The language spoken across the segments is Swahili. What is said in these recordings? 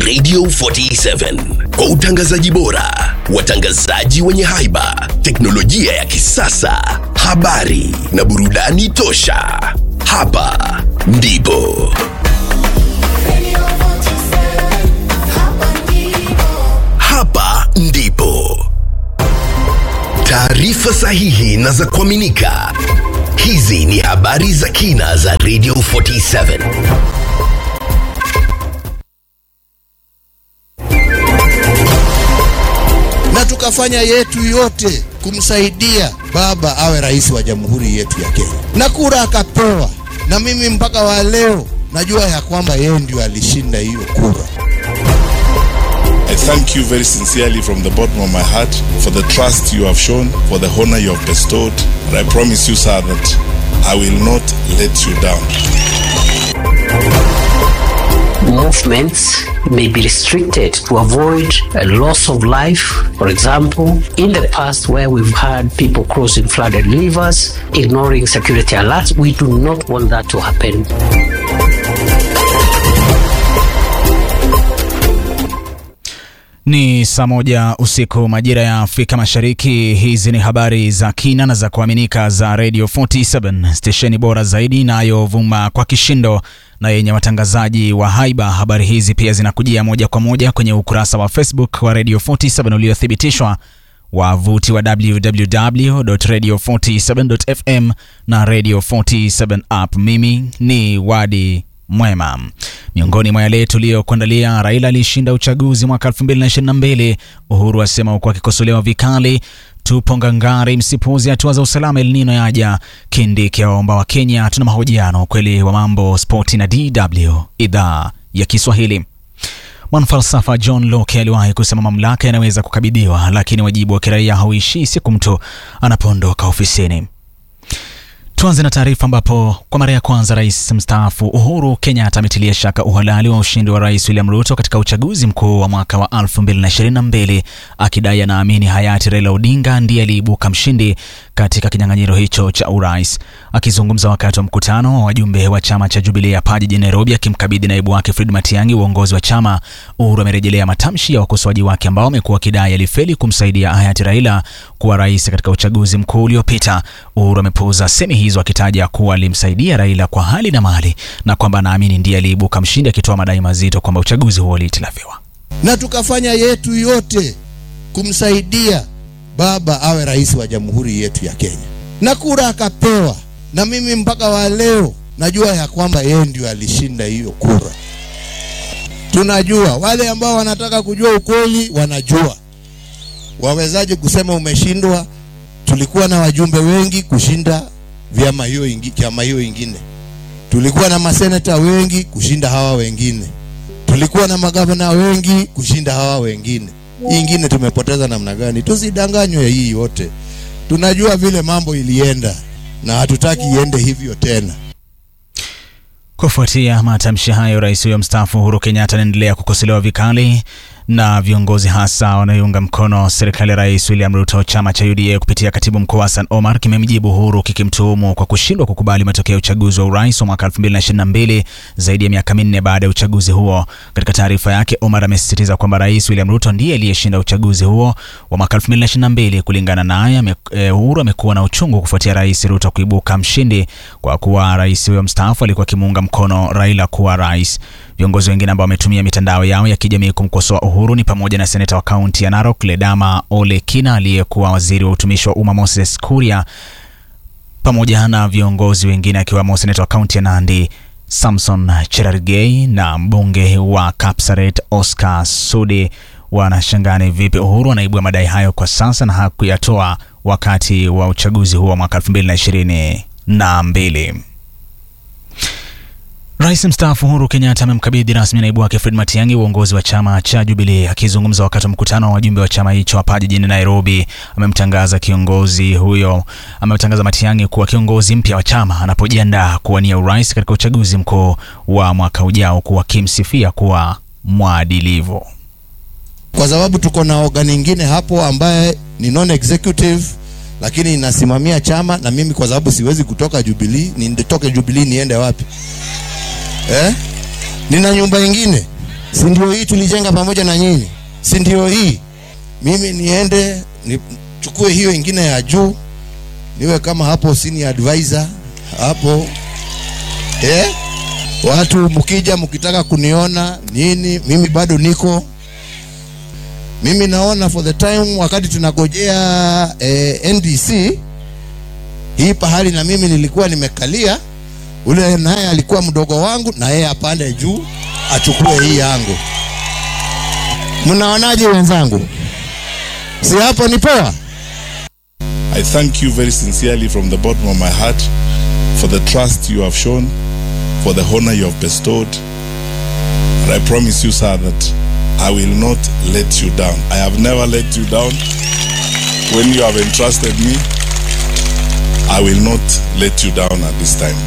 Radio 47 kwa utangazaji bora, watangazaji wenye haiba, teknolojia ya kisasa, habari na burudani tosha. Hapa ndipo hapa ndipo taarifa sahihi na za kuaminika. Hizi ni habari za kina za Radio 47. na tukafanya yetu yote kumsaidia baba awe rais wa jamhuri yetu ya Kenya, na kura akapewa, na mimi mpaka wa leo najua ya kwamba yeye ndio alishinda hiyo kura. I thank you very sincerely from the bottom of my heart for the trust you have shown, for the honor you have bestowed. And I promise you, sir, that I will not let you down. movements may be restricted to avoid a loss of life. For example, in the past, where we've had people crossing flooded rivers, ignoring security alerts, we do not want that to happen. Ni saa moja usiku majira ya Afrika Mashariki. Hizi ni habari za kina na za kuaminika za Radio 47 stesheni bora zaidi inayovuma kwa kishindo na yenye watangazaji wa haiba. Habari hizi pia zinakujia moja kwa moja kwenye ukurasa wa Facebook wa Radio 47 uliothibitishwa wavuti wa www.radio47.fm na Radio 47 app. Mimi ni Wadi Mwema. Miongoni mwa yale tuliyokuandalia, Raila alishinda uchaguzi mwaka 2022. Uhuru asema huku akikosolewa vikali. Tupo ngangari, msipuuzi hatua za usalama, El Nino yaja. Kindiki awaomba wa Kenya. Tuna mahojiano, ukweli wa mambo, spoti na DW idhaa ya Kiswahili. Mwanafalsafa John Locke aliwahi kusema mamlaka yanaweza kukabidhiwa, lakini wajibu wa kiraia hauishii siku mtu anapoondoka ofisini. Tuanze na taarifa ambapo kwa mara ya kwanza rais mstaafu Uhuru Kenyatta ametilia shaka uhalali wa ushindi wa rais William Ruto katika uchaguzi mkuu wa mwaka wa 2022 akidai anaamini hayati Raila Odinga ndiye aliibuka mshindi katika kinyang'anyiro hicho cha urais. Akizungumza wakati wa mkutano wa wajumbe wa chama cha Jubilee hapa jijini Nairobi, akimkabidhi naibu wake Fred Matiang'i uongozi wa chama, Uhuru amerejelea matamshi ya wakosoaji wake ambao wamekuwa wakidai alifeli kumsaidia hayati Raila kuwa rais katika uchaguzi mkuu uliopita. Uhuru amepuuza semi hizo akitaja kuwa alimsaidia Raila kwa hali na mali na kwamba anaamini ndiye aliibuka mshindi, akitoa madai mazito kwamba uchaguzi huo ulihitilafiwa. Na tukafanya yetu yote kumsaidia baba awe rais wa jamhuri yetu ya Kenya, na kura akapewa, na mimi mpaka wa leo najua ya kwamba yeye ndio alishinda hiyo kura. Tunajua wale ambao wanataka kujua ukweli wanajua. Wawezaje kusema umeshindwa? Tulikuwa na wajumbe wengi kushinda vyama hiyo ingi, chama hiyo ingine. Tulikuwa na maseneta wengi kushinda hawa wengine. Tulikuwa na magavana wengi kushinda hawa wengine. Hii ingine tumepoteza namna gani? Tusidanganywe hii yote. Tunajua vile mambo ilienda na hatutaki iende hivyo tena. Kufuatia matamshi hayo, rais huyo mstaafu Uhuru Kenyatta anaendelea kukosolewa vikali na viongozi hasa wanaoiunga mkono serikali ya rais William Ruto. Chama cha UDA kupitia katibu mkuu Hassan Omar kimemjibu Uhuru kikimtuhumu kwa kushindwa kukubali matokeo ya uchaguzi wa urais wa mwaka 2022 zaidi ya miaka minne baada ya uchaguzi huo. Katika taarifa yake, Omar amesisitiza kwamba rais William Ruto ndiye aliyeshinda uchaguzi huo wa mwaka 2022. Kulingana naye, ame- Uhuru amekuwa na uchungu kufuatia rais Ruto kuibuka mshindi kwa kuwa rais huyo mstaafu alikuwa akimuunga mkono Raila kuwa rais. Viongozi wengine ambao wametumia mitandao yao ya kijamii kumkosoa Uhuru ni pamoja na seneta wa kaunti ya Narok Ledama Ole Kina, aliyekuwa waziri wa utumishi wa umma Moses Kuria, pamoja na viongozi wengine akiwemo seneta wa kaunti ya Nandi Samson Cherargei na mbunge wa Kapsaret Oscar Sudi. Wanashangani vipi Uhuru anaibua madai hayo kwa sasa na hakuyatoa wakati wa uchaguzi huo wa mwaka 2022. Rais mstaafu Uhuru Kenyatta amemkabidhi rasmi naibu wake Fred Matiang'i uongozi wa chama cha Jubilee. Akizungumza wakati wa mkutano wa wajumbe wa chama hicho hapa jijini Nairobi, amemtangaza kiongozi huyo, amemtangaza Matiang'i kuwa kiongozi mpya wa chama anapojiandaa kuwania urais katika uchaguzi mkuu wa mwaka ujao, kuwa akimsifia kuwa mwadilivu. kwa sababu tuko na organ ingine hapo ambaye ni non executive lakini inasimamia chama, na mimi kwa sababu siwezi kutoka Jubilee, nitoke Jubilee niende wapi eh? Nina nyumba ingine si ndio hii tulijenga pamoja na nyinyi si ndio hii mimi niende nichukue hiyo ingine ya juu niwe kama hapo senior advisor hapo eh? watu mkija mkitaka kuniona nini mimi bado niko mimi naona for the time wakati tunagojea eh, ndc hii pahali na mimi nilikuwa nimekalia ule naye alikuwa mdogo wangu na yeye apande juu achukue hii yangu mnaonaje wenzangu si hapo ni poa I thank you very sincerely from the bottom of my heart for the trust you have shown, for the honor you have bestowed. And I promise you, sir, that I will not let you down. I have never let you down. When you have entrusted me, I will not let you down at this time.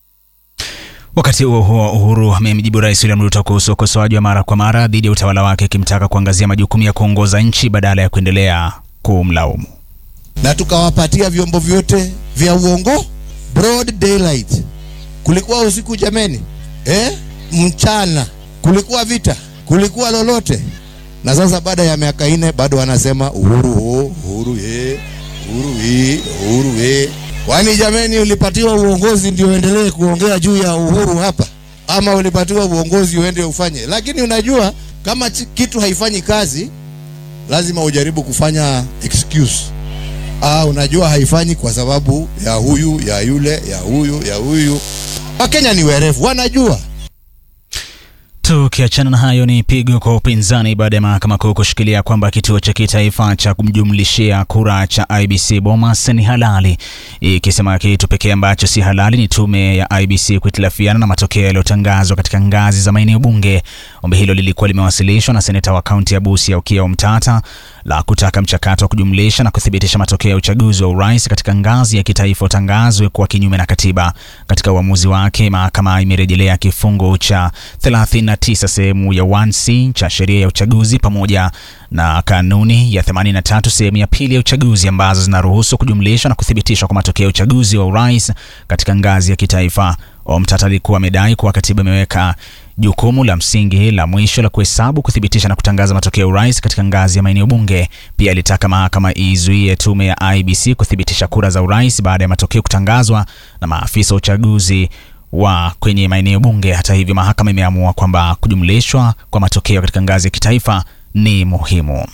Wakati huo huo, Uhuru amemjibu Rais William Ruto kuhusu ukosoaji wa mara kwa mara dhidi ya utawala wake, akimtaka kuangazia majukumu ya kuongoza nchi badala ya kuendelea kumlaumu. na tukawapatia vyombo vyote vya uongo broad daylight kulikuwa usiku jameni eh? mchana kulikuwa vita kulikuwa lolote na sasa baada ya miaka nne bado wanasema uhuru ho uhuru ye uhuru hii uhuru ye kwani jameni ulipatiwa uongozi ndio uendelee kuongea juu ya uhuru hapa ama ulipatiwa uongozi uende ufanye lakini unajua kama chi- kitu haifanyi kazi lazima ujaribu kufanya excuse ah, unajua haifanyi kwa sababu ya huyu ya yule ya huyu ya huyu wakenya ni werevu wanajua Tukiachana na hayo, ni pigo kwa upinzani baada ya mahakama kuu kushikilia kwamba kituo cha kitaifa cha kumjumlishia kura cha IBC Bomas ni halali, ikisema kitu pekee ambacho si halali ni tume ya IBC kuhitilafiana na matokeo yaliyotangazwa katika ngazi za maeneo bunge. Ombi hilo lilikuwa limewasilishwa na seneta wa kaunti ya Busia Okiya Omtata la kutaka mchakato wa kujumlisha na kuthibitisha matokeo ya uchaguzi wa urais katika ngazi ya kitaifa utangazwe kuwa kinyume na katiba. Katika uamuzi wake, mahakama imerejelea kifungu cha 39 sehemu ya 1C cha sheria ya uchaguzi pamoja na kanuni ya 83 sehemu ya pili ya uchaguzi ambazo zinaruhusu kujumlishwa na kuthibitishwa kwa matokeo ya uchaguzi wa urais katika ngazi ya kitaifa. Omtata alikuwa amedai kuwa katiba imeweka jukumu la msingi la mwisho la kuhesabu, kuthibitisha na kutangaza matokeo ya urais katika ngazi ya maeneo bunge. Pia alitaka mahakama izuie tume ya IBC kuthibitisha kura za urais baada ya matokeo kutangazwa na maafisa wa uchaguzi wa kwenye maeneo bunge. Hata hivyo, mahakama imeamua kwamba kujumlishwa kwa matokeo katika ngazi ya kitaifa ni muhimu.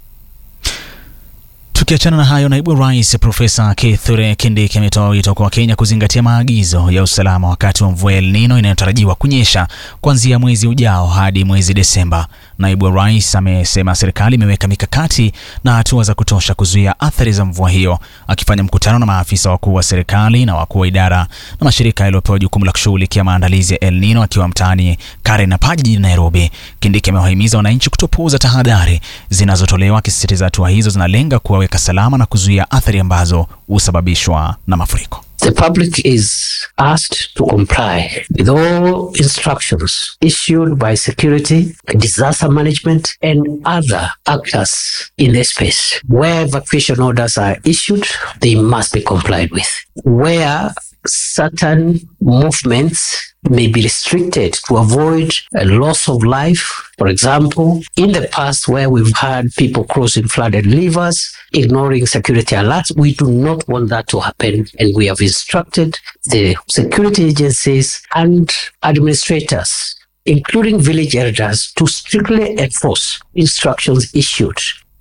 Tukiachana na hayo, naibu rais Profesa Kithure Kindiki ametoa wito kwa Wakenya kuzingatia maagizo ya usalama wakati wa mvua ya El Nino inayotarajiwa kunyesha kuanzia mwezi ujao hadi mwezi Desemba. Naibu rais amesema serikali imeweka mikakati na hatua za kutosha kuzuia athari za mvua hiyo. Akifanya mkutano na maafisa wakuu wa serikali na wakuu wa idara na mashirika yaliyopewa jukumu la kushughulikia maandalizi ya El Nino akiwa mtaani Karen na Paji jijini Nairobi, Kindiki amewahimiza wananchi kutopuuza tahadhari zinazotolewa, akisisitiza hatua hizo zinalenga kuwaweka salama na kuzuia athari ambazo husababishwa na mafuriko. The public is asked to comply with all instructions issued by security, disaster management, and other actors in the space. Where evacuation orders are issued, they must be complied with. Where certain movements may be restricted to avoid a loss of life. For example, in the past where we've had people crossing flooded rivers, ignoring security alerts, we do not want that to happen. And we have instructed the security agencies and administrators, including village elders, to strictly enforce instructions issued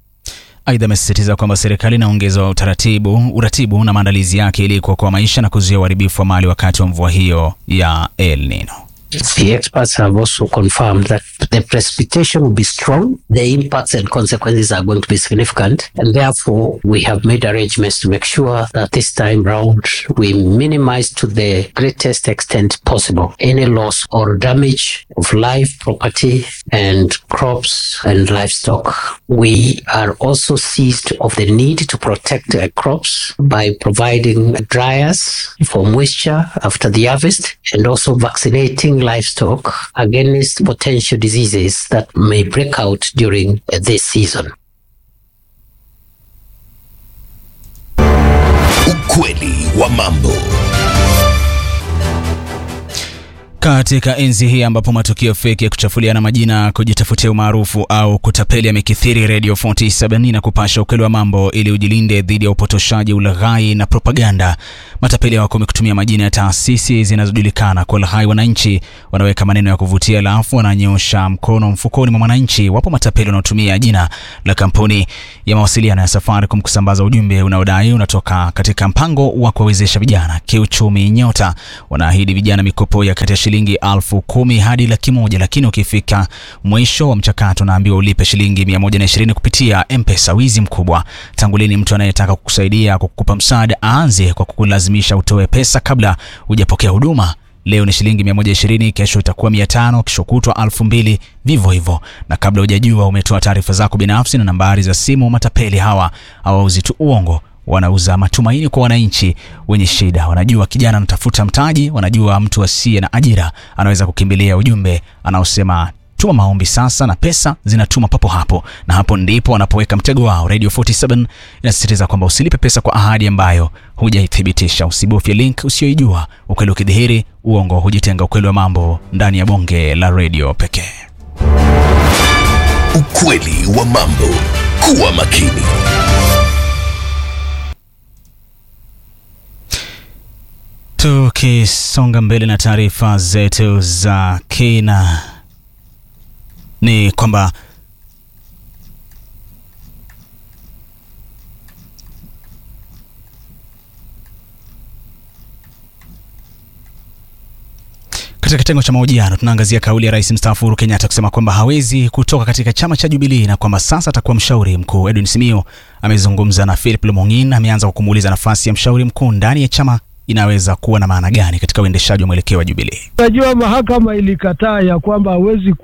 Aidha, amesisitiza kwamba serikali inaongeza utaratibu uratibu na maandalizi yake ili kuokoa maisha na kuzuia uharibifu wa mali wakati wa mvua hiyo ya El Nino. The experts have also confirmed that the precipitation will be strong, the impacts and consequences are going to be significant, and therefore we have made arrangements to make sure that this time round we minimize to the greatest extent possible any loss or damage of life, property, and crops and livestock. We are also seized of the need to protect uh, crops by providing dryers for moisture after the harvest and also vaccinating livestock against potential diseases that may break out during uh, this season. Ukweli wa mambo. Katika enzi hii ambapo matukio feki ya kuchafuliana majina, kujitafutia umaarufu au kutapeli yamekithiri, Radio 47 na kupasha ukweli wa mambo ili ujilinde dhidi ya upotoshaji, ulaghai na propaganda. Matapeli wako kutumia majina ya taasisi zinazojulikana kwa ulaghai wananchi, wanaweka maneno ya kuvutia, alafu wananyosha mkono mfukoni mwa mwananchi. Wapo matapeli wanaotumia jina la kampuni ya mawasiliano ya Safaricom kusambaza ujumbe unaodai unatoka katika mpango wa kuwawezesha vijana kiuchumi Nyota. Wanaahidi vijana mikopo ya kati ya shilingi elfu kumi hadi laki moja, lakini ukifika mwisho wa mchakato unaambiwa ulipe shilingi 120 kupitia M-Pesa. Wizi mkubwa. Tangu lini mtu anayetaka kukusaidia kwa kukupa msaada aanze kwa kukulazimisha utoe pesa kabla hujapokea huduma? Leo ni shilingi 120, kesho itakuwa 500, kesho kutwa 2000, vivyo hivyo, na kabla hujajua umetoa taarifa zako binafsi na nambari za simu. Matapeli hawa hawauzi tu uongo, wanauza matumaini kwa wananchi wenye shida. Wanajua kijana anatafuta mtaji, wanajua mtu asiye na ajira anaweza kukimbilia ujumbe anaosema tuma maombi sasa, na pesa zinatuma papo hapo, na hapo ndipo wanapoweka mtego wao. Radio 47 inasisitiza kwamba usilipe pesa kwa ahadi ambayo hujaithibitisha. Usibofye link usiyoijua. Ukweli ukidhihiri, uongo hujitenga. Ukweli wa mambo ndani ya bonge la radio pekee. Ukweli wa mambo. Kuwa makini. Tukisonga mbele na taarifa zetu za kina ni kwamba katika kitengo cha mahojiano tunaangazia kauli ya rais mstaafu Uhuru Kenyatta kusema kwamba hawezi kutoka katika chama cha Jubilee na kwamba sasa atakuwa mshauri mkuu. Edwin Simio amezungumza na Philip Lumong'in, ameanza kwa kumuuliza nafasi ya mshauri mkuu ndani ya chama inaweza kuwa na maana gani katika uendeshaji wa mwelekeo wa Jubilee. Unajua, mahakama ilikataa ya kwamba hawezi